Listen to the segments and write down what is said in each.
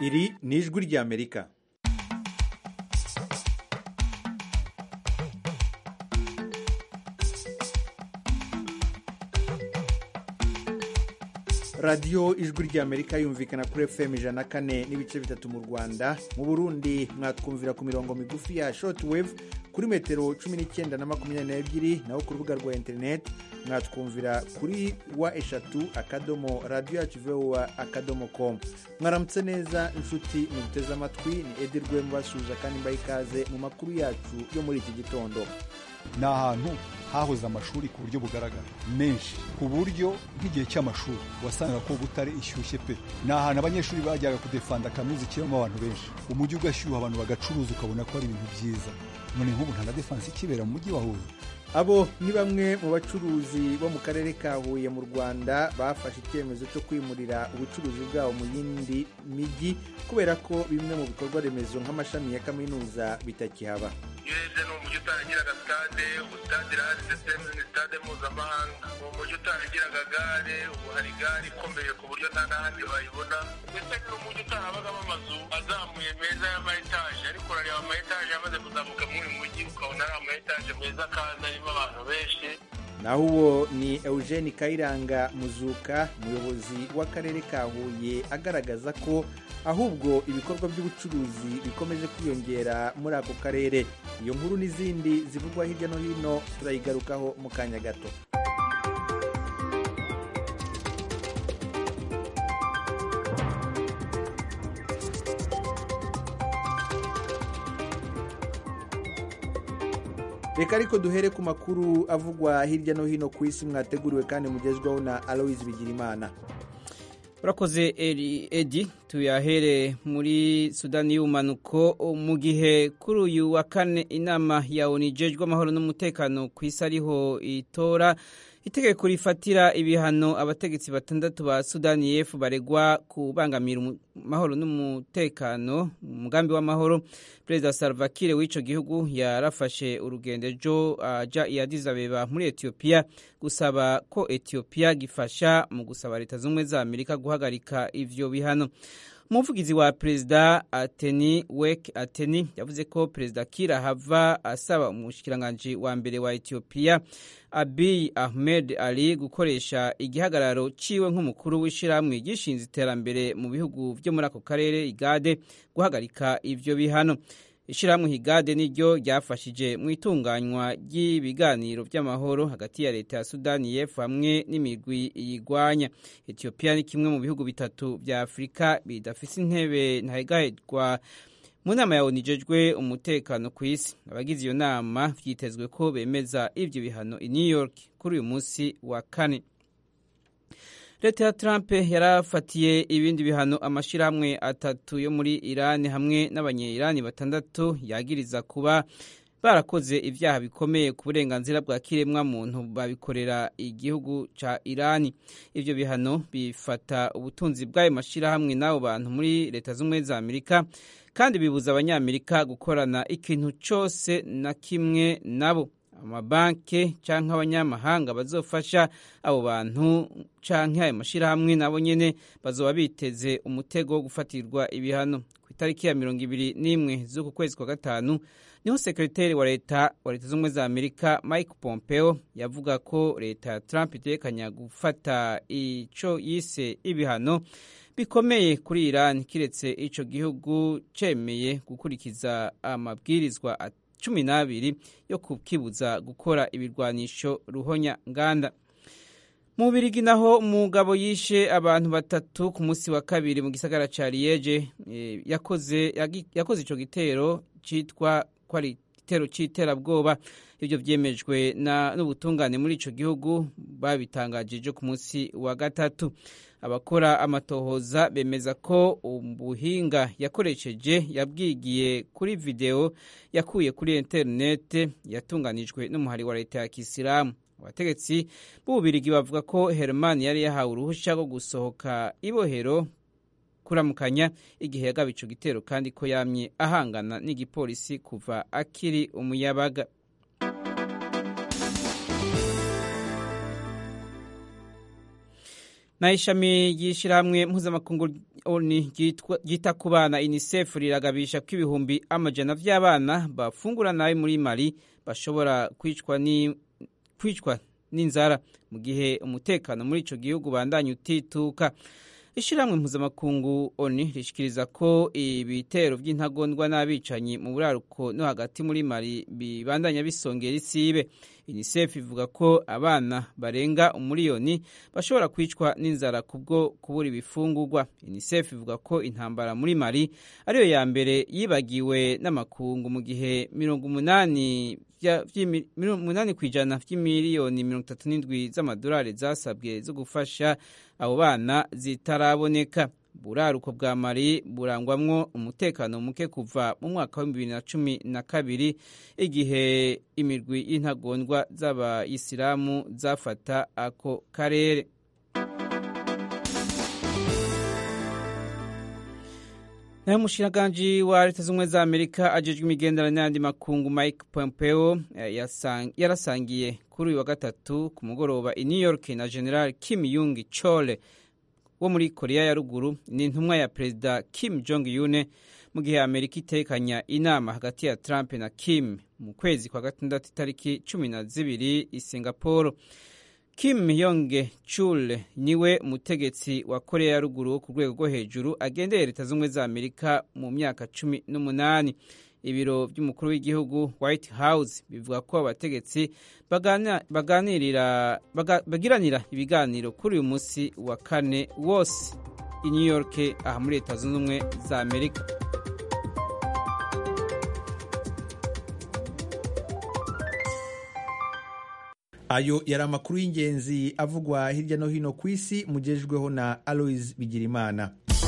iri ni ijwi ry'amerika radiyo ijwi ry'amerika yumvikana kuri fm ijana na kane n'ibice bitatu mu rwanda mu burundi mwatwumvira ku mirongo migufi ya shortwave kuri metero cumi n'icyenda na makumyabiri n'ebyiri naho ku rubuga rwa interineti mwatwumvira kuri wa eshatu akadomo radiyo yacu vowa akadomo komu mwaramutse neza inshuti muduteze amatwi ni edi rwemu basuhuza kandi mbaye ikaze mu makuru yacu yo muri iki gitondo ni ahantu hahoze amashuri ku buryo bugaragara menshi ku buryo nk'igihe cy'amashuri wasangaga ko butare ishyushye pe ni ahantu abanyeshuri bajyaga kudefanda kaminuza ikibamo abantu benshi umujyi ugashyuha abantu bagacuruza ukabona ko ari ibintu byiza none nk'ubu nta na defanse ikibera mu mujyi wa huye abo ni bamwe mu bacuruzi bo mu karere ka huye mu rwanda bafashe icyemezo cyo kwimurira ubucuruzi bwabo mu yindi mijyi kubera ko bimwe mu bikorwa remezo nk'amashami ya kaminuza bitakihaba iyo urebye ni umujyi utaragiraga sitade ubu sitade irahari ndetse ni sitade mpuzamahanga ni umujyi utaragiraga gare ubu hari gare ikomeye ku buryo nta n'ahandi wayibona ndetse ni umujyi utarabagamo amazu azamuye meza y'ama etaje ariko urareba ama etaje amaze kuzamuka muri uyu mujyi ukabona ari ama etaje meza kandi arimo abantu benshi naho uwo ni eugene kayiranga muzuka umuyobozi w'akarere ka huye agaragaza ko ahubwo ibikorwa by'ubucuruzi bikomeje kwiyongera muri ako karere iyo nkuru n'izindi zivugwa hirya no hino turayigarukaho mu kanya gato reka ariko duhere ku makuru avugwa hirya no hino ku isi mwateguriwe kandi mugezwaho na aloise bigirimana urakoze edi tuyahere muri sudani y'ubumanuko mu gihe kuri uyu wa kane inama ya onu ijejwe amahoro n'umutekano ku isi ariho itora itegeko rifatira ibihano abategetsi batandatu ba sudani y'epfo baregwa kubangamira amahoro n'umutekano umugambi w'amahoro perezida salva kiir w'icyo gihugu yarafashe urugendo ejo ajya i Addis Abeba muri etiyopiya gusaba ko etiyopiya gifasha mu gusaba leta z'ubumwe za amerika guhagarika ivyo bihano umuvugizi wa perezida ateni wek ateni yavuze ko perezida kira hava asaba umushikiranganji wa mbere wa etiyopiya abiy ahmed ali gukoresha igihagararo ciwe nk'umukuru w'ishyirahamwe gishinze iterambere mu bihugu byo muri ako karere igade guhagarika ivyo bihano ishyirahamwe higade niryo ryafashije mu itunganywa ry'ibiganiro by'amahoro hagati ya leta ya sudani y'epfo hamwe n'imigwi iyigwanya etiyopiya ni kimwe mu bihugu bitatu bya afurika bidafise intebe ntahegahezwa mu nama ya onu ijejwe umutekano ku isi abagize iyo nama vyitezwe ko bemeza ivyo bihano i new york kuri uyu munsi wa kane leta ya trump yarafatiye ibindi bihano amashyirahamwe atatu yo muri irani hamwe n'abanye-irani batandatu yagiriza kuba barakoze ibyaha bikomeye ku burenganzira bwa kiremwa muntu babikorera igihugu ca irani ivyo bihano bifata ubutunzi bw'ayo mashyirahamwe n'abo bantu muri leta z'ubumwe za amerika kandi bibuza abanyamerika gukorana ikintu cyose na kimwe nabo amabanki cyangwa abanyamahanga bazofasha abo bantu cyangwa ayo mashyirahamwe nabo nyine bazoba biteze umutego wo gufatirwa ibihano ku itariki ya mirongo ibiri n'imwe z'uku kwezi kwa gatanu niho sekreteri wa leta wa leta z'ubumwe za amerika mike pompeo yavuga ko leta ya trump itekanya gufata icyo yise ibihano bikomeye kuri iran kiretse icyo gihugu cemeye gukurikiza amabwirizwa cumi n'abiri yo kukibuza gukora ibirwanisho ruhonya nganda mu birigi naho umugabo yishe abantu batatu ku munsi wa kabiri mu gisagara ca liege yakoze yakoze ico gitero citwa ko ari igitero c'iterabwoba ibyo byemejwe n'ubutungane muri ico gihugu babitangajije ku munsi wa gatatu abakora amatohoza bemeza ko ubuhinga yakoresheje yabwigiye kuri videwo yakuye kuri interinete yatunganijwe n'umuhari wa leta ya kisilamu abategetsi b'ububirigi bavuga ko herman yari yahawe uruhushya rwo gusohoka ibohero kuramukanya igihe yagaba ico gitero kandi ko yamye ahangana n'igipolisi kuva akiri umuyabaga naho ishami ry'ishyirahamwe mpuzamakungu ryita ku bana unicef riragabisha ko ibihumbi amajana vy'abana bafungura nabi muri mali bashobora kwicwa n'inzara mu gihe umutekano muri ico gihugu bandanya utituka ishyirahamwe mpuzamakungu oni rishikiriza ko ibitero by'intagondwa n'abicanyi mu buraruko no hagati muri mali bibandanya bisongera isibe unicef ivuga ko abana barenga umuriyoni bashobora kwicwa n'inzara kubwo kubura ibifungurwa unicef ivuga ko intambara muri mali ariyo ya mbere yibagiwe n'amakungu mu gihe mirongo umunani umunani ku ijana by'imiliyoni mirongo itatu n'indwi z'amadolari zasabwe zo gufasha abo bana zitaraboneka buraruko bwa mari burangwamwo umutekano muke kuva mu mwaka wa bibiri na cumi na kabiri igihe imirwi y'intagondwa z'abayisilamu zafata ako karere naho umushikiranganji wa leta z'ubumwe za amerika ajejwe imigenderanire n'ayandi makungu mike pompeo yarasangiye kuri uyu wa gatatu ku mugoroba i new york na general kim yung chole wo muri korea ya ruguru ni intumwa ya perezida kim jong yune mu gihe amerika itekanya inama hagati ya trump na kim mu kwezi kwa gatandatu itariki cumi na zibiri i singapore kim yonge chul niwe umutegetsi wa korea ya ruguru wo ku rwego rwo hejuru agendeye leta z'ubumwe za amerika mu myaka cumi n'umunani ibiro by'umukuru w'igihugu white house bivuga ko abategetsi bagiranira ibiganiro kuri uyu munsi wa kane wose i new york aha muri leta zunze ubumwe za amerika ayo yari amakuru y'ingenzi avugwa hirya no hino ku isi mugejejweho na aloise bigirimana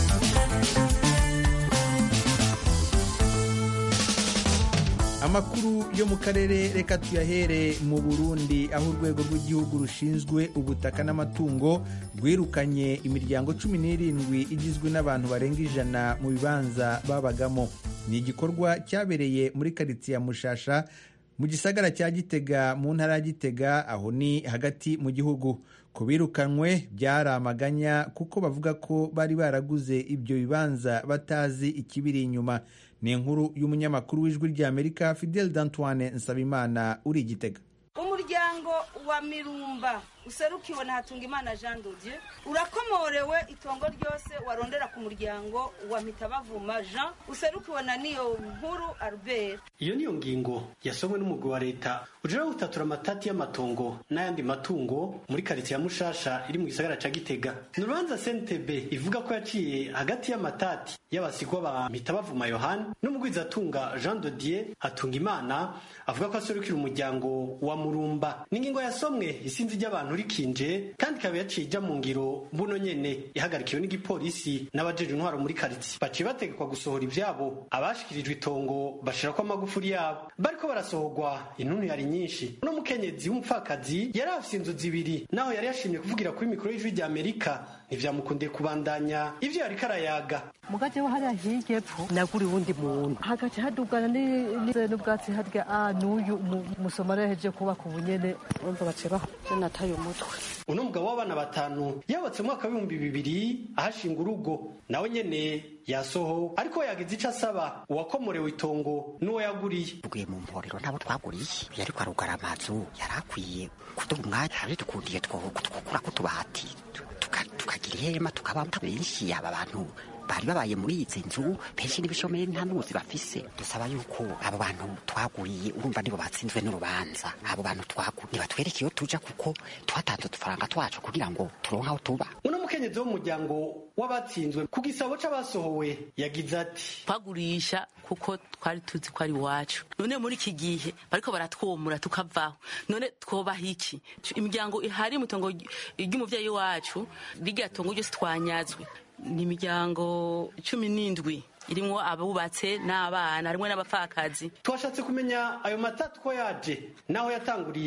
amakuru yo mu karere reka tuyahere mu burundi aho urwego rw'igihugu rushinzwe ubutaka n'amatungo rwirukanye imiryango cumi n'irindwi igizwe n'abantu barenga ijana mu bibanza babagamo ni igikorwa cyabereye muri karitsiye ya mushasha mu gisagara cya gitega mu ntara ya gitega aho ni hagati mu gihugu ku birukanywe byari amaganya kuko bavuga ko bari baraguze ibyo bibanza batazi ikibiri inyuma ni inkuru y'umunyamakuru w'ijwi ry'amerika fidel d'antoine nsabimana uri igitega umuryango wa mirumba userukiwe na hatungimana jean dodieu urakomorewe itongo ryose warondera ku muryango wa mitabavuma jean userukiwe na niyo nkuru albert iyo niyo ngingo yasomwe n'umugwi wa leta ujira gutatura amatati y'amatongo n'ayandi matungo muri karitsiye ya mushasha iri mu gisagara ca gitega ni urubanza sentebe ivuga ko yaciye hagati y'amatati y'abasigwa ba mitabavuma yohani n'umugwizatunga jean dodier hatunga imana avuga ko aserukira umuryango wa murumba ni ingingo yasomwe isinzi ry'abantu rikinje kandi ikaba yaciye ija mu ngiro mbuno nyene ihagarikiwe n'igipolisi n'abajeje intwaro muri karitsiye baciye bategekwa gusohora ivyabo abashikirijwe itongo bashirako amagufuri yabo bariko barasohorwa intuntu yari nyinshi uno mukenyezi w'umupfakazi yari afise inzu zibiri naho yari yashimye kuvugira kuri mikoro y'ijwi rya amerika ntivyamukundiye kubandanya ivyo yariko arayaga mugace wo hariya hirya epfo naguriye uwundi muntu hagace hadugana n'ubwatsi harya a n'uyu musomali yahejeje kubaka ubunyene urumva bace baho nataye umutwe uno mugabo w'abana batanu yabatse mu mwaka w'ibihumbi bibiri ahashinga urugo nawe nyene yasoho ariko yagize ico asaba uwakomorewe itongo n'uwo yaguriye tuguye mu mporero ntabo twaguriye yariko arugara amazu yari akwiye kuduha umwanya abidukundiye twokura ko tubati tukagira ihema tukabamo benshi aba bantu bari babaye muri izi nzu benshi n'ibishomeri nta n'ubuzi bafise dusaba yuko abo bantu twaguriye urumva nibo batsinzwe n'urubanza abo bantu twaguriye nibatwereke iyo tuja kuko twatanze udufaranga twacu kugira ngo turonke aho tuba uno mukenyezi w'umuryango w'abatsinzwe ku gisabo c'abasohowe yagize ati twagurisha kuko twari tuzi ko ari iwacu none muri iki gihe bariko baratwomura tukavaho none twobaha iki imiryango ihari mu tongo ry'umuvyeyi wacu rirya tongo ryose twanyazwe ni imiryango cumi n'indwi irimwo abubatse n'abana harimwo n'abapfakazi twashatse kumenya ayo matatu ko yaje naho yatanguriye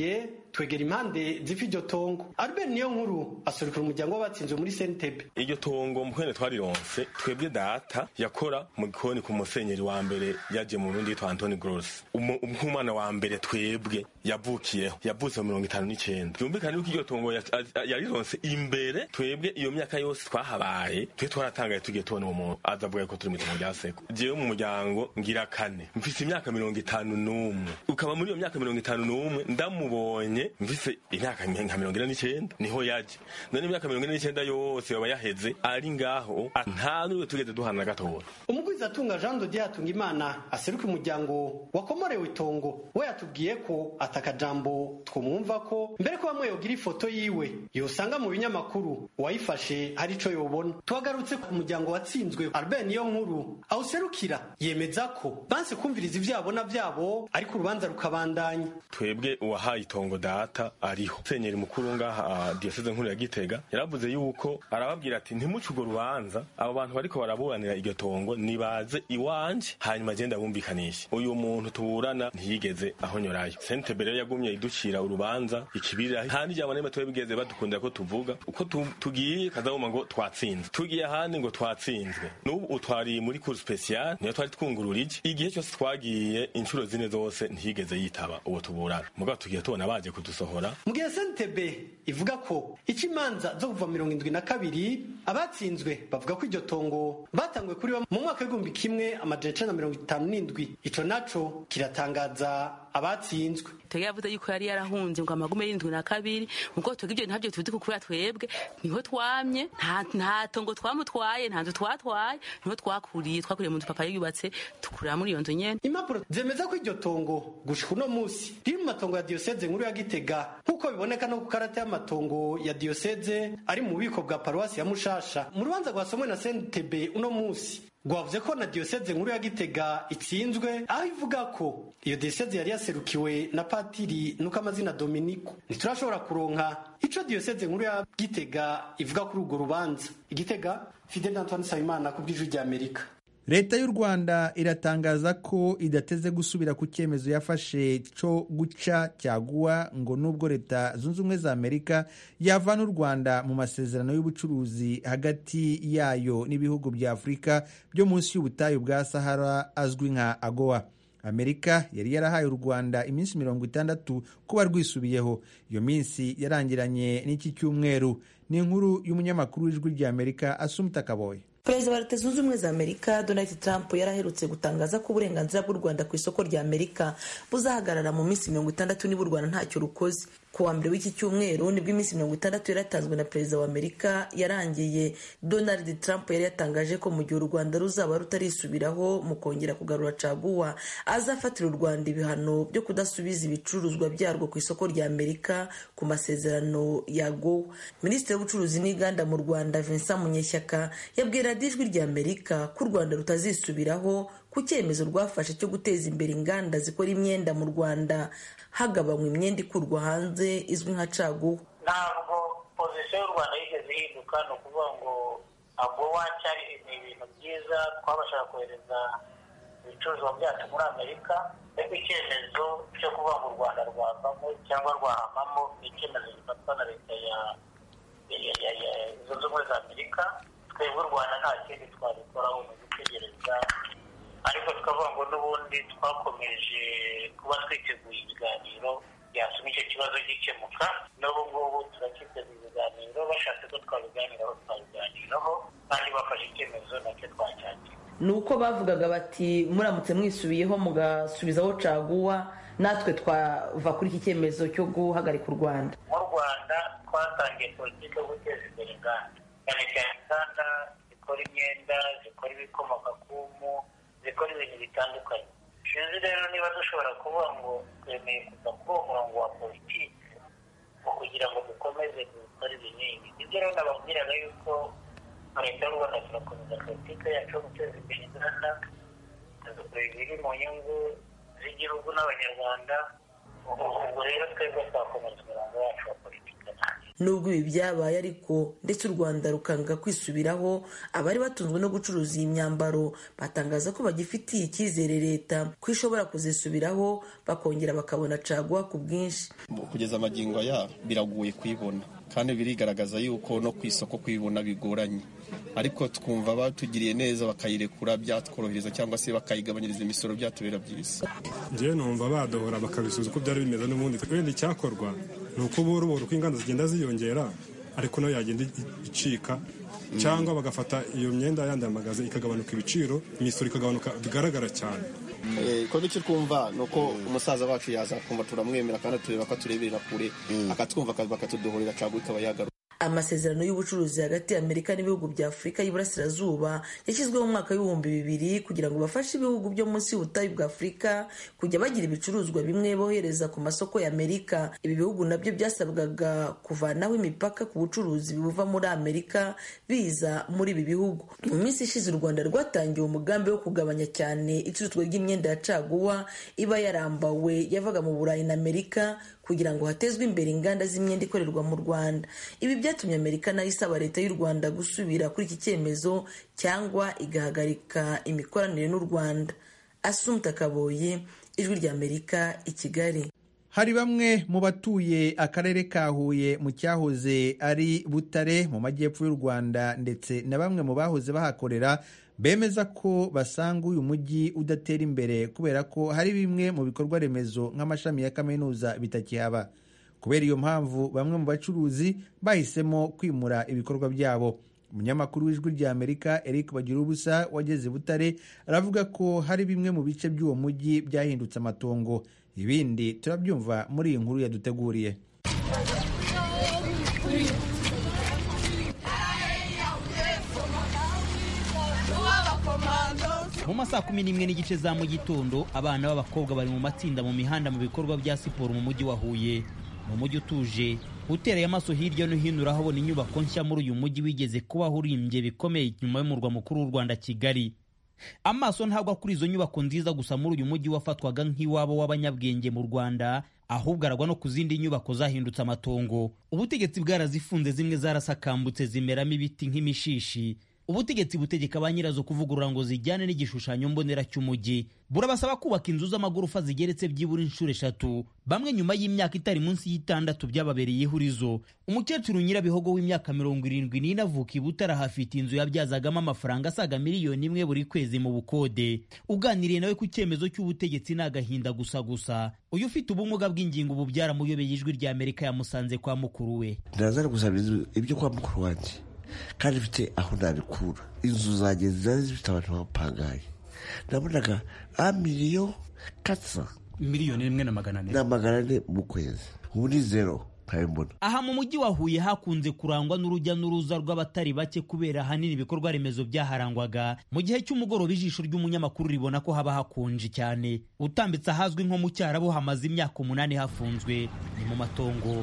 twegera impande zifa iryo tongo albert niyo nkuru asurikira umuryango w'abatsinzwe muri sentebe iryo tongo mukwene twarironse twebwe data yakora mu gikoni ku musenyeri wa mbere yaje mu burundi yitwa antoni gross nk'umwana wa mbere twebwe yavukiyeho yavutse mu mirongo itanu n'icenda byumvikane yuko iryo tongo yarironse imbere twebwe iyo myaka yose twahabaye twe twaratangaye tugiye tubona uwo muntu aza avuga ko turi mu itongo rya seko jewe mu muryango ngira kane mfise imyaka mirongo itanu n'umwe ukaba muri iyo myaka mirongo itanu n'umwe ndamubonye mfise imyaka nka mirongo ine n'icenda niho yaje none imyaka mirongo ine n'icenda yose yoba yaheze ari ngaho nta n'uwe tugeze duhana na gatoya umugwizatunga jean dodier hatungimana aseruka umuryango wakomorewe itongo we yatubwiye ko atakajambo twumwumva ko mbere ko bamwe yogira ifoto yiwe yosanga mu binyamakuru uwayifashe hari ico yobona tuhagarutse ku muryango watsinzwe albert niyo nkuru awuserukira yemeza ko banse kumviriza ivyabona vyabo ariko urubanza rukabandanya twebwe uwahaye itongo data ariho senyeri mukuru ngaha diyoseze nkuru ya gitega yaravuze yuko arababwira ati ntimuce urwo rubanza abo bantu bariko baraburanira iryo tongo nibaze iwanje hanyuma agenda bumvikanishe uyu muntu tuburana ntiyigeze ahonyorayo sentebe rero yagumye iducira urubanza ikibirira nta n'ijambo n'imwe twebigeze badukundira ko tuvuga uko tugiye kazabuma ngo twatsinzwe tugiye ahandi ngo twatsinzwe n'ubu utwariye muri cour special niyo twari twungurura iki igihe cyose twagiye inshuro zine zose ntiyigeze yitaba uwo tuburana mugabo tugiye tubona baje kudusohora mu gihe sentebe ivuga ko ico imanza zo kuva mirongo indwi na kabiri abatsinzwe bavuga ko iryo tongo batanguye kuri bo mu mwaka w'igihumbi kimwe amajana icenda na mirongo itanu n'indwi ico naco kiratangaza abatsinzwe twebwe yavuze yuko yari yarahunze ngo amagume y'indwi na kabiri ubwo twebwe ibyo ntabyo tuzi kukura twebwe niho twamye nta tongo twamutwaye nta nzu twatwaye niho twakuriye twakuriye mu nzu papa yubatse tukurira muri iyo nzu nyene impapuro zemeza ko iryo tongo gushika uno musi riri mu matongo ya diyoseze nkuru ya gitega nk'uko biboneka no ku karata y'amatongo ya diyoseze ari mu bubiko bwa paruwasi ya mushasha mu rubanza rwasomwe na sentebe uno musi rwavuze ko na diyoseze nkuru ya gitega itsinzwe aho ivuga ko iyo diyoseze yari yaserukiwe na patiri nuko amazina dominiko ntiturashobora kuronka ico diyoseze nkuru ya gitega ivuga kuri urwo rubanza igitega fidel antoine nsabimana ku bw'ijwi rya amerika leta y'u rwanda iratangaza ko idateze gusubira ku cyemezo yafashe cyo guca cyaguwa ngo nubwo leta zunze ubumwe za amerika yavana u rwanda mu masezerano y'ubucuruzi hagati yayo n'ibihugu bya afurika byo munsi y'ubutayu bwa sahara azwi nka agowa amerika yari yarahaye u rwanda iminsi mirongo itandatu kuba rwisubiyeho iyo minsi yarangiranye n'iki cyumweru ni inkuru y'umunyamakuru w'ijwi rya amerika asumta kaboye perezida wa leta zunze ubumwe za amerika donald trump yaraherutse gutangaza ko uburenganzira bw'u rwanda ku isoko rya amerika buzahagarara mu minsi mirongo itandatu niba u rwanda ntacyo rukoze ku wa mbere w'iki cyumweru nibwo iminsi mirongo itandatu yaratanzwe na perezida wa amerika yarangiye donald trump yari yatangaje ko mu gihe u rwanda ruzaba rutarisubiraho mu kongera kugarura caguwa azafatira u rwanda ibihano byo kudasubiza ibicuruzwa byarwo ku isoko rya amerika ku masezerano ya gowa minisitiri w'ubucuruzi n'inganda mu rwanda vincent munyeshyaka yabwira ijwi rya amerika ko u rwanda rutazisubiraho ku cyemezo rwafashe cyo guteza imbere inganda zikora imyenda mu rwanda hagabanywa imyenda ikurwa hanze izwi nka caguwa ntabwo pozisiyo y'u rwanda yigeze ihinduka ni ukuvuga ngo agowa cyari ni ibintu byiza twabashaga kohereza ibicuruzwa byacu muri amerika ariko icyemezo cyo kuvuga ngo u rwanda rwavamo cyangwa rwahamamo ni icyemezo gifatwa na leta ya zunze ubumwe za amerika twebwe u rwanda nta kindi twabikoraho ni ugutegereza ariko tukavuga ngo n'ubundi twakomeje kuba twiteguye ibiganiro byatuma icyo kibazo gikemuka n'ubu ngubu turacyiteguye ibiganiro bashatse ko twabiganiraho twabiganiraho kandi bafashe icyemezo nacyo twacyakira ni uko bavugaga bati muramutse mwisubiyeho mugasubizaho caguwa natwe twava kuri iki cyemezo cyo guhagarika u rwanda mu rwanda twatangiye politiki yo guteza imbere inganda cyane cyane inganda zikora imyenda zikora ibikomoka ku mpu zikora ibintu bitandukanye sinzi rero niba dushobora kuvuga ngo twemeye kuva kuri uwo murongo wa politiki ngo kugira ngo dukomeze dukore ibinini ibyo rero nababwiraga yuko leta y'u rwanda turakomeza politiki yacu yo guteza imbere inganda dukora ibiri mu nyungu z'igihugu n'abanyarwanda ubwo rero twebwe twakomeza umurongo wacu wa politiki nubwo ibi byabaye ariko ndetse u rwanda rukanga kwisubiraho abari batunzwe no gucuruza iyi myambaro batangaza ko bagifitiye icyizere leta ko ishobora kuzisubiraho bakongera bakabona caguwa ku bwinshi kugeza amagingo aya biragoye kuyibona kandi birigaragaza yuko no ku isoko kuyibona bigoranye ariko twumva batugiriye neza bakayirekura byatworohereza cyangwa se bakayigabanyiriza imisoro byatubera byiza njyewe numva badohora bakabisubiza uko byari bimeze n'ubundi wenda icyakorwa ni uko buhoro buhoro uko inganda zigenda ziyongera ariko nayo yagenda icika cyangwa bagafata iyo myenda yandi magaze ikagabanuka ibiciro imisoro ikagabanuka bigaragara cyane ko icyo twumva ni uko umusaza wacu yaza kumva turamwemera kandi tureba ko atureberera kure akatwumva bakatuduhurira cyangwa ikaba yagaruka amasezerano y'ubucuruzi hagati ya amerika n'ibihugu bya afurika y'iburasirazuba yashyizweho mu mwaka w'ibihumbi bibiri kugira ngo bafashe ibihugu byo munsi y'ubutayu bwa afurika kujya bagira ibicuruzwa bimwe bohereza ku masoko ya amerika ibi bihugu nabyo byasabwaga kuvanaho imipaka ku bucuruzi buva muri amerika biza muri ibi bihugu mu minsi ishize u rwanda rwatangiye umugambi wo kugabanya cyane icuruzwa ry'imyenda ya caguwa iba yarambawe yavaga mu burayi na amerika kugira ngo hatezwe imbere inganda z'imyenda ikorerwa mu rwanda ibi byatumye amerika nayo isaba leta y'u rwanda gusubira kuri iki cyemezo cyangwa igahagarika imikoranire n'u rwanda asumta kaboye ijwi rya amerika i kigali hari bamwe mu batuye akarere ka huye mu cyahoze ari butare mu majyepfo y'u rwanda ndetse na bamwe mu bahoze bahakorera bemeza ko basanga uyu mujyi udatera imbere kubera ko hari bimwe mu bikorwa remezo nk'amashami ya kaminuza bitakihaba kubera iyo mpamvu bamwe mu bacuruzi bahisemo kwimura ibikorwa byabo umunyamakuru w'ijwi rya amerika eric bagira ubusa wageze butare aravuga ko hari bimwe mu bice by'uwo mujyi byahindutse amatongo ibindi turabyumva muri iyi nkuru yaduteguriye mu masaha kumi n'imwe n'igice za mu gitondo abana b'abakobwa bari mu matsinda mu mihanda mu bikorwa bya siporo mu mujyi wa huye mu mujyi utuje utereye amaso hirya no hino urahabona inyubako nshya muri uyu mujyi wigeze kubaho urimbye bikomeye nyuma y'umurwa mukuru w'u rwanda kigali amaso ntagwa kuri izo nyubako nziza gusa muri uyu mujyi wafatwaga nk'iwabo w'abanyabwenge mu rwanda ahubwo aragwa no ku zindi nyubako zahindutse amatongo ubutegetsi bwarazifunze zimwe zarasakambutse zimeramo ibiti nk'imishishi ubutegetsi butegeka ba nyirazo kuvugurura ngo zijyane n'igishushanyo mbonera cy'umujyi burabasaba kubaka inzu z'amagorofa zigeretse byibura inshuro eshatu bamwe nyuma y'imyaka itari munsi y'itandatu byababereye ihurizo umukecuru nyirabihogo w'imyaka mirongo irindwi n'ine avuka i butara hafite inzu yabyazagamo amafaranga asaga miliyoni imwe buri kwezi mu bukode uganiriye nawe ku cyemezo cy'ubutegetsi ni agahinda gusa gusa uyu ufite ubumuga bw'ingingo ubu byaramuyobeye ijwi rya amerika yamusanze kwa mukuru we ndaza gusaba ibyo kwa mukuru wanjye kandi mfite aho nabikura inzu zanjye zari zifite abantu bapangaye nabonaga a miliyo katsa miliyoni rimwe na magana ane na magana ane mu kwezi ubu ni zero nkabibona aha mu mujyi wa huye hakunze kurangwa n'urujya n'uruza rw'abatari bake kubera ahanini ibikorwa remezo byaharangwaga mu gihe cy'umugoroba ijisho ry'umunyamakuru ribona ko haba hakonje cyane utambitse ahazwi nko mu cyarabu hamaze imyaka umunani hafunzwe ni mu matongo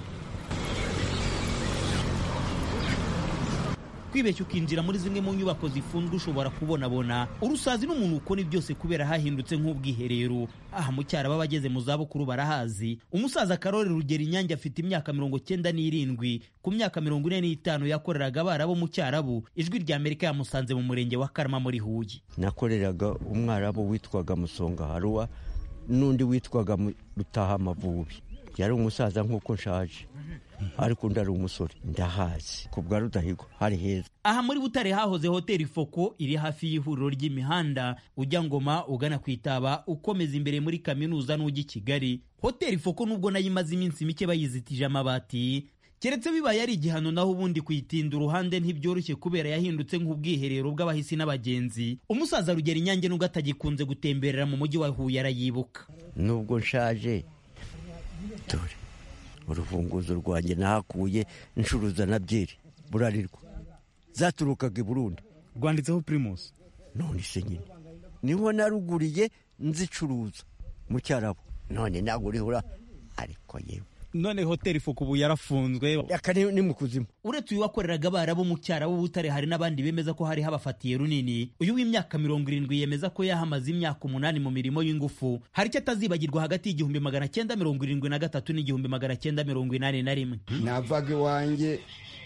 kwibeshya ukinjira muri zimwe mu nyubako zifunzwe ushobora kubonabona urusazi n'umuntu ukora byose kubera hahindutse nk'ubwiherero aha mu cyaro baba bageze mu zabukuru barahazi umusaza karori rugero inyange afite imyaka mirongo cyenda n'irindwi ku myaka mirongo ine n'itanu yakoreraga abara bo mu cyarabu ijwi rya amerika yamusanze mu murenge wa karama muri huye nakoreraga umwarabu witwaga musonga haruwa n'undi witwaga rutaha amavubi yari umusaza nk'uko nshaje ariko undi ari umusore ndahazi ku bwa rudahigwa hari heza aha muri butare hahoze hoteli foko iri hafi y'ihuriro ry'imihanda ujya ngoma ugana ku itaba ukomeza imbere muri kaminuza n'ujya i kigali hoteli foko nubwo nayo imaze iminsi mike bayizitije amabati keretse bibaye ari igihano naho ubundi kuyitinda uruhande ntibyoroshye kubera yahindutse nk'ubwiherero bw'abahisi n'abagenzi umusaza rugera inyange nubwo atagikunze gutemberera mu mujyi wa huye arayibuka nubwo nshaje dore urufunguzo rwanjye nahakuye incuruza na byeri burarirwa zaturukaga i burundi rwanditseho pirimusi none se nyine niho naruguriye nzicuruza mu cyarabo none ntabwo urihura ariko yewe none hoteli fuku ubu yarafunzwe aka ni mu kuzimu uretse uyu wakoreraga abarabu mu cyara w'ubutare hari n'abandi bemeza ko hari habafatiye runini uyu w'imyaka mirongo irindwi yemeza ko yahamaze imyaka umunani mu mirimo y'ingufu hari icyo atazibagirwa hagati y'igihumbi magana cyenda mirongo irindwi na gatatu n'igihumbi magana cyenda mirongo inani na rimwe navaga iwanjye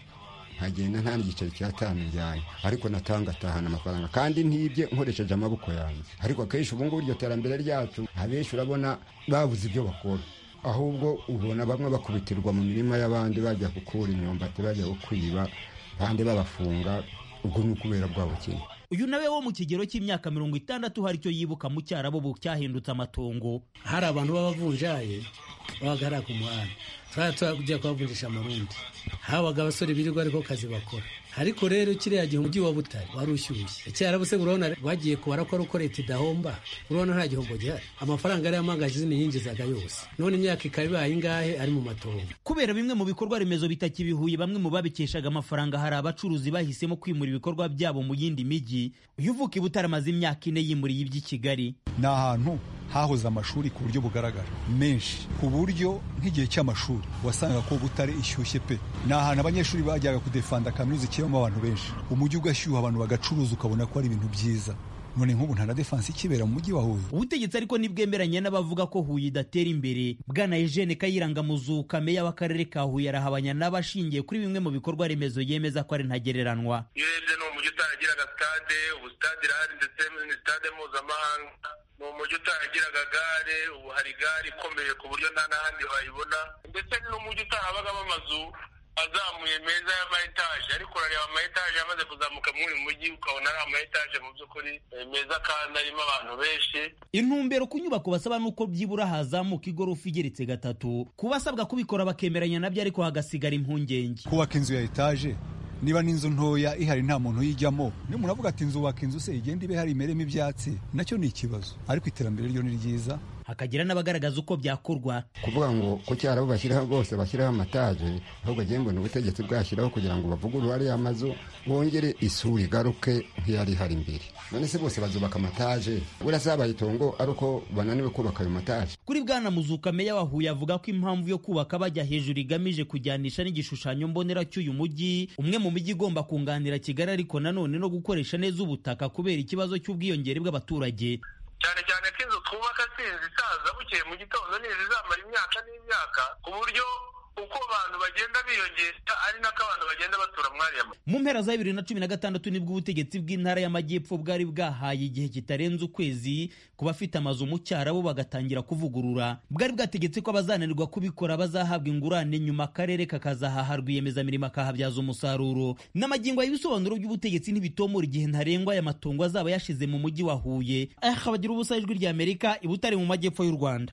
nkagenda nta n'igiceri cy'atanu njyanye ariko natanga atahana amafaranga kandi ntibye nkoresheje amaboko yanjye ariko akenshi ubu ngubu iryo terambere ryacu abenshi urabona babuze ibyo bakora ahubwo ubona bamwe bakubitirwa mu mirima y'abandi bajya gukura imyumbati bajya kwiba abandi babafunga ubwo ni ukubera bwa bukene uyu nawe wo mu kigero cy'imyaka mirongo itandatu hari icyo yibuka mu cyarabo ubu cyahindutse amatongo hari abantu b'abavunjaye babaga hariya ku muhanda twari tujya kubavunjisha amarundi habaga abasore birirwa ariko kazi bakora ariko rero kiriya gihe umujyi wa butare wari ushyushye cyarabuse urabona bagiye kubara ko ari uko leta idahomba urabona nta gihombo gihari amafaranga yari amangaje izindi yinjizaga yose none imyaka ikaba ibaye ingahe ari mu matongo kubera bimwe mu bikorwa remezo bitakibihuye bamwe mu babikeshaga amafaranga hari abacuruzi bahisemo kwimura ibikorwa byabo mu yindi mijyi uyu uvuka i butare amaze imyaka ine yimuriye iby'i kigali ni ahantu hahoze amashuri ku buryo bugaragara menshi ku buryo nk'igihe cy'amashuri wasangaga ko butare ishyushye pe ni ahantu abanyeshuri bajyaga kudefanda kaminuza ikibamo abantu benshi umujyi ugashyuha abantu bagacuruza ukabona ko ari ibintu byiza none nk'ubu nta na defanse ikibera mu mujyi wa huye ubutegetsi ariko ntibwemeranye n'abavuga ko huye idatera imbere bwana eugene kayiranga muzuka meya w'akarere ka huye arahabanya n'abashingiye kuri bimwe mu bikorwa remezo yemeza ko ari ntagereranywa iyo urebye ni umujyi utaragiraga stade ubu stade irahari ndetse ni stade mpuzamahanga ni umujyi utaragiraga gare ubu hari gare ikomeye ku buryo nta n'ahandi wayibona ndetse ni n'umujyi utahabagamo amazu azamuye meza y'amayetaje ariko urareba amayetaje amaze kuzamuka muri uyu mujyi ukabona ari amayetaje mu by'ukuri meza kandi arimo abantu benshi intumbero ku nyubako basaba ni uko byibura hazamuka igorofa igeretse gatatu ku basabwa kubikora bakemeranya nabyo ariko hagasigara impungenge kubaka inzu ya etaje niba n'inzu ntoya ihari nta muntu uyijyamo niyo umuntu avuga ati inzu waka inzu se igenda ibe hari imeremo ibyatsi nacyo ni ikibazo ariko iterambere ryo ni ryiza hakagira n'abagaragaza uko byakorwa kuvuga ngo ku cyaro bashyiraho bose bashyiraho amataje ahubwo agiye mbona ubutegetsi bwashyiraho kugira ngo bavugurure ariya mazu bongere isuri igaruke nk'iyari ihari imbere none se bose bazubaka amataje burasabaye itongo ari uko bananiwe kubaka ayo mataje kuri bwana muzuka meya wa huye avuga ko impamvu yo kubaka bajya hejuru igamije kujyanisha n'igishushanyo mbonera cy'uyu mujyi umwe mu mijyi igomba kunganira kigali ariko nanone no gukoresha neza ubutaka kubera ikibazo cy'ubwiyongere bw'abaturage cyane cyane ko inzu twubaka si inzu isaza bukeye mu gitondo n'izi zamara imyaka n'imyaka ku buryo uko abantu bagenda biyongera ari nako abantu bagenda batura mwariya mu mpera za bibiri na cumi na gatandatu nibwo ubutegetsi bw'intara y'amajyepfo bwari bwahaye igihe kitarenze ukwezi ku bafite amazu mu cyarabo bagatangira kuvugurura bwari bwategetse ko abazananirwa kubikora bazahabwa ingurane nyuma akarere kakazahaha rwiyemezamirimo akahabyaza umusaruro n'amagingo y'ibisobanuro by'ubutegetsi ntibitomora igihe ntarengwa aya matongo azaba yashize mu mujyi wa huye aha bagira ubusa ijwi ry'amerika ibutare mu majyepfo y'u rwanda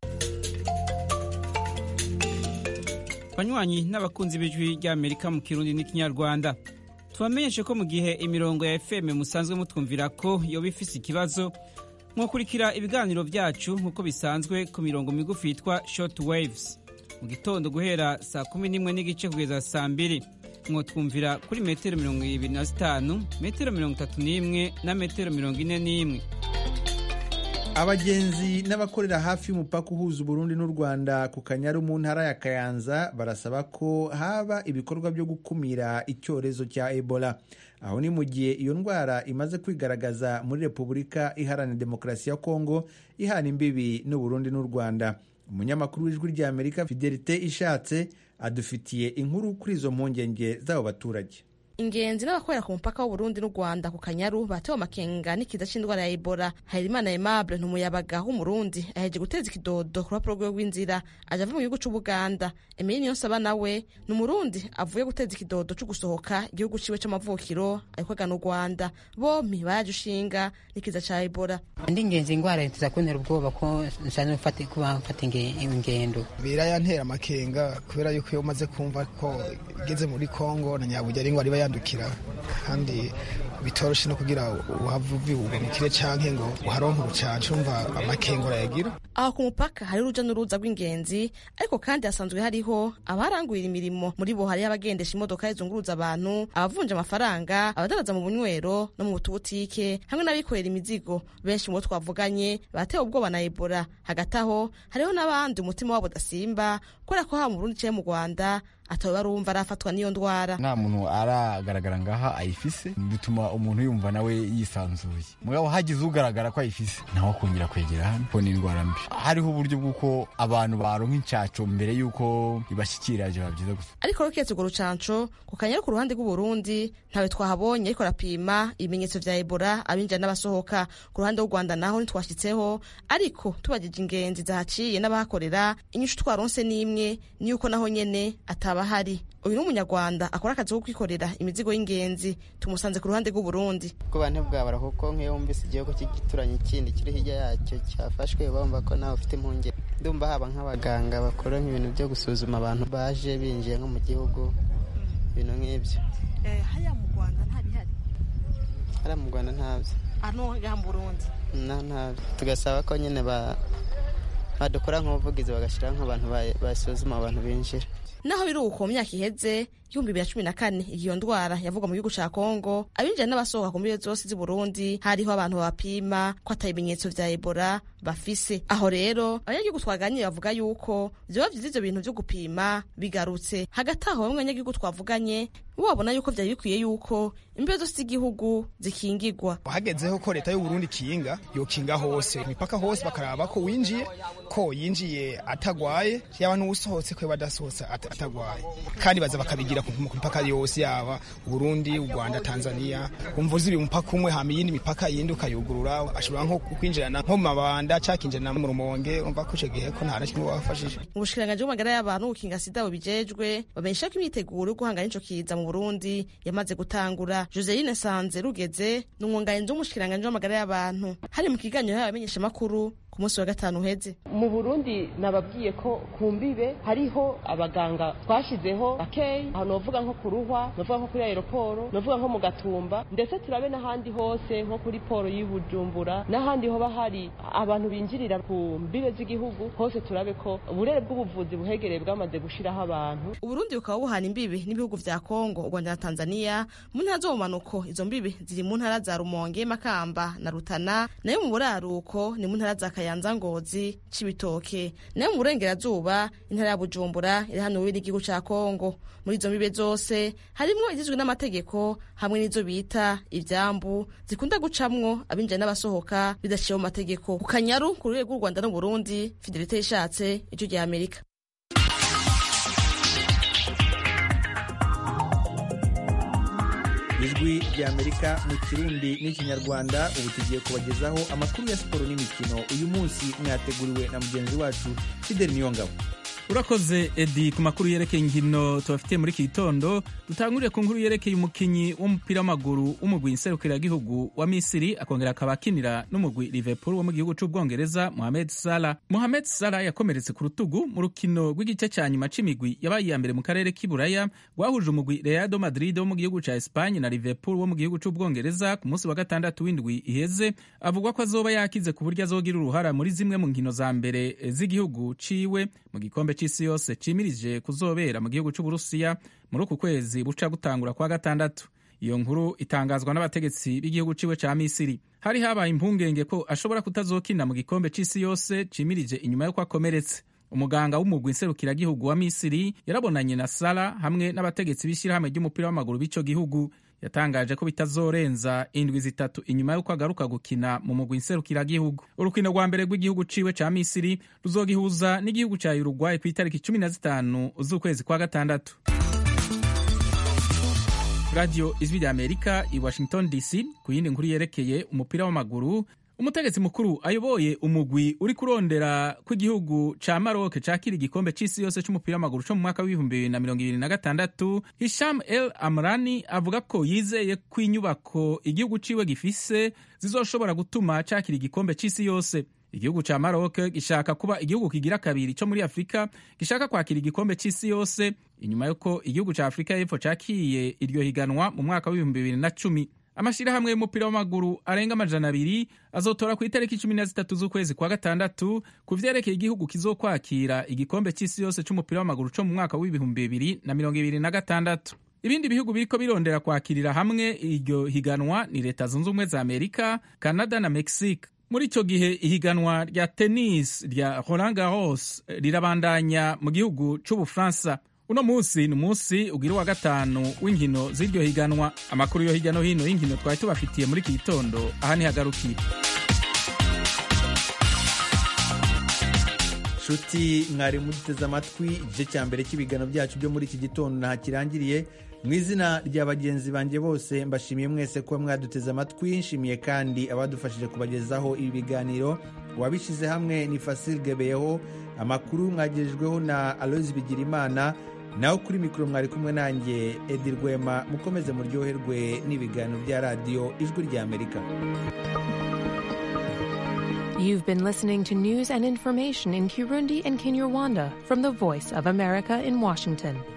banywanyi n'abakunzi b'ijwi ry'amerika mu kirundi n'ikinyarwanda tubamenyeshe ko mu gihe imirongo ya fm musanzwe mutwumvira ko yoba ifise ikibazo mwakurikira ibiganiro byacu nk'uko bisanzwe ku mirongo migufi yitwa short waves mu gitondo guhera saa kumi n'imwe n'igice kugeza saa mbiri mwotwumvira kuri metero mirongo ibiri na zitanu metero mirongo itatu n'imwe na metero mirongo ine n'imwe abagenzi n'abakorera hafi y'umupaka uhuza uburundi n'u rwanda ku kanyaru mu ntara ya kayanza barasaba ko haba ibikorwa byo gukumira icyorezo cya ebola aho ni mu gihe iyo ndwara imaze kwigaragaza muri repubulika iharanira demokarasi ya kongo ihana imbibi n'uburundi n'u rwanda umunyamakuru w'ijwi ry'amerika fidelite ishatse adufitiye inkuru kuri izo mpungenge z'abo baturage ingenzi n'abakorera ku mupaka w'uburundi n'u rwanda ku kanyaru batewe amakenga n'ikiza c'indwara ya ebola harerimana aimable ntumuyabaga w'umurundi aheje guteza ikidodo ku rupapuro rwe rw'inzira aje ava mu gihugu c'ubuganda emili niyonsaba nawe ni umurundi avuye guteza ikidodo co gusohoka igihugu ciwe c'amavukiro ariko agana u rwanda bompi baraje ushinga n'ikiza ca ebola ndi ingenzi ingwara ntiza kuntera ubwoba ko nsanzwe kuba mfata ingendo birayantera amakenga kubera yuko iyo umaze kumva ko igeze muri kongo na nyabuja ari ingwara iba yandukira kandi bitoroshe no kugira uhava ubimukire canke ngo uharonke urucanco umva amakenga urayagira aho ku mupaka hari uruja n'uruza rw'ingenzi ariko kandi hasanzwe hariho abarangurira imirimo muri bo hariho abagendesha imodoka zizunguruza abantu abavunja amafaranga abadaraza mu bunywero no mu tubutike hamwe n'abikorera imizigo benshi mu bo twavuganye batewe ubwoba na ebola hagati aho hariho n'abandi umutima wabo udasimba kubera ko haba mu burundi canke mu rwanda ataba barumva arafatwa n'iyo ndwara nta muntu aragaragara ngaha ayifise bituma umuntu yumva nawe yisanzuye mugabo hagize ugaragara ko ayifise nawe akongera kwegera hano ko ni indwara mbi hariho uburyo bw'uko abantu baronka incaco mbere y'uko ibashyikira biba byiza gusa ariko roketse urwo rucanco ku kanyaru ku ruhande rw'uburundi ntawe twahabonye ariko arapima ibimenyetso vya ebola abinjira n'abasohoka ku ruhande rw'u rwanda naho ntitwashyitseho ariko tubagije ingenzi zahaciye n'abahakorera inyishu twaronse n'imwe ni yuko naho nyene ataba ahari uyu ni umunyarwanda akora akazi ko kwikorera imizigo y'ingenzi tumusanze ku ruhande rw'uburundi ubwoba ntibwabara kuko nk'iyo wumvise igihugu cy'igituranye kindi kiri hirya yacyo cyafashwe bumva ko nawe ufite impungenge ndumva haba nk'abaganga bakora nk'ibintu byo gusuzuma abantu baje binjiye nko mu gihugu ibintu nk'ibyo hariya mu rwanda ntabihari hariya mu rwanda ntabyo hano ngaha mu burundi nta ntabyo tugasaba ko nyine badukora nk'ubuvugizi bagashyiraho nk'abantu basuzuma abantu binjira naho biri uko mu myaka iheze ibihumbi bibiri na cumi na kane iyo ndwara yavugwa mu gihugu ca kongo abinjira n'abasohoka ku mbibe zose z'i burundi hariho abantu babapima ko ata ibimenyetso vya ebola bafise aho rero abanyagihugu twaganiriye bavuga yuko vyoba vyiza ivyo bintu vyo gupima bigarutse hagati aho bamwe abanyagihugu twavuganye bo babona yuko vyari bikwiye yuko imbibe zose z'igihugu zikingigwa hagezeho ko leta y'uburundi ikinga yokinga hose imipaka hose bakaraba ko winjiye ko yinjiye atagwaye yaba n'uwusohotse ko badasohotse atagwaye kandi baza bakabigira ku mipaka yose yaba uburundi u rwanda tanzania umva uzi umupaka umwe hama iyindi mipaka yindi ukayugurura ashobora nko kwinjirana nko mu mabanda cakinjirana mu rumonge umva ko ico gihe ko nta na kimwe wafashije mu bushikiranganji bw'amagara y'abantu gukinga sida bubijejwe bamenyesha ko imyiteguro yo guhangana n'ico kiza mu burundi yamaze gutangura joseline sanze rugeze ni umwunganizi w'umushikiranganji w'amagara y'abantu hari mu kiganiro y'abamenyesha makuru ku munsi wa gatanu uheze mu burundi nababwiye ko ku mbibe hariho abaganga twashizeho bakeyi aho novuga nko ku ruhwa novuga nko kuri aeroporo novuga nko mu gatumba ndetse turabe n'ahandi hose nko kuri poro y'ubujumbura n'ahandi hoba hari abantu binjirira ku mbibe z'igihugu hose turabe ko uburere bw'ubuvuzi buhegereye bwamaze gushiraho abantu uburundi bukaba buhana imbibi n'ibihugu vya kongo u rwanda na tanzania mu ntara zo mu manuko izo mbibi ziri mu ntara za rumonge makamba na rutana nayo mu buraruko ni mu ntara za kayanza ngozi cibitoke nayo mu burengerazuba intara ya bujumbura iri hano wiri igihugu ca kongo muri izo mbibe zose harimwo izizwi n'amategeko hamwe n'izo bita ivyambu zikunda gucamwo abinjira n'abasohoka bidaciye mu mategeko ku kanyaru ku rurere rw'u rwanda n'uburundi fidelite yishatse ijwi rya amerika ijwi rya amerika mu kirundi n'ikinyarwanda ubu tugiye kubagezaho amakuru ya siporo n'imikino uyu munsi mwateguriwe na mugenzi wacu fidel niyongabo urakoze edi ku makuru yerekeye inkino tubafitiye muri iki gitondo dutangurire ku nkuru yerekeye umukinnyi w'umupira w'amaguru w'umugwi nserukiragihugu wa misiri akongera akaba akinira n'umugwi liverpool wo mu gihugu c'ubwongereza mohamed salah mohamed salah yakomeretse ku rutugu mu rukino rw'igice cya nyuma c'imigwi yabaye iya mbere mu karere k'iburaya rwahuje umugwi real madrid wo mu gihugu ca espagne na liverpool wo mu gihugu c'ubwongereza ku munsi wa gatandatu w'indwi iheze avugwa ko azoba yakize ku buryo azogira uruhara muri zimwe mu nkino za mbere z'igihugu ciwe mu gikombe c'isi yose cimirije kuzobera mu gihugu c'uburusiya muri uku kwezi buca gutangura kwa gatandatu iyo nkuru itangazwa n'abategetsi b'igihugu ciwe ca misiri hari habaye impungenge ko ashobora kutazokina mu gikombe c'isi yose cimirije inyuma y'uko akomeretse umuganga w'umugwi nserukiragihugu wa misiri yarabonanye na sara hamwe n'abategetsi b'ishyirahamwe ry'umupira w'amaguru b'ico gihugu yatangaje ko bitazorenza indwi zitatu inyuma y'uko agaruka gukina mu mugwi nserukiragihugu urukino rwa mbere rw'igihugu ciwe ca misiri ruzogihuza n'igihugu ca uruguay ku itariki cumi na zitanu z'ukwezi kwa gatandatu radiyo ijwi rya amerika i washington dc ku yindi nkuru yerekeye umupira w'amaguru umutegetsi mukuru ayoboye umugwi uri kurondera ko igihugu ca maroc cakira igikombe c'isi yose c'umupira w'amaguru co mu mwaka w'ibihumbi bibiri na mirongo ibiri na gatandatu hisham el amrani avuga ko yizeye ko inyubako igihugu ciwe gifise zizoshobora gutuma cakira igikombe c'isi yose igihugu ca maroc gishaka kuba igihugu kigira kabiri co muri afurika gishaka kwakira igikombe c'isi yose inyuma y'uko igihugu ca afurika y'epfo cakiye iryo higanwa mu mwaka w'ibihumbi bibiri na cumi amashyirahamwe y'umupira w'amaguru arenga amajana abiri azotora ku itariki cumi na zitatu z'ukwezi kwa gatandatu ku vyerekeye igihugu kizokwakira igikombe c'isi yose c'umupira w'amaguru co mu mwaka w'ibihumbi bibiri na mirongo ibiri na gatandatu ibindi bihugu biriko birondera kwakirira hamwe iryo higanwa ni leta zunze ubumwe za amerika canada na mexique muri icyo gihe ihiganwa rya tennis rya roland garros rirabandanya mu gihugu c'ubufaransa uno munsi ni umunsi ugira uwa gatanu w'inkino z'iryo higanwa amakuru yo hirya no hino y'inkino twari tubafitiye muri iki gitondo aha ntihagarukiye nshuti mwari muduteze amatwi igice cya mbere cy'ibiganiro byacu byo muri iki gitondo nta kirangiriye mu izina rya bagenzi banjye bose mbashimiye mwese kuba mwaduteze amatwi nshimiye kandi abadufashije kubagezaho ibi biganiro uwabishyize hamwe ni Fasil Gebeyeho amakuru mwagejejweho na Aloys Bigirimana naho kuri mikoro mwari kumwe nanjye Edi Rwema mukomeze muryoherwe n'ibiganiro bya radiyo ijwi rya Amerika You've been listening to news and information in Kirundi and Kinyarwanda from the Voice of America in Washington.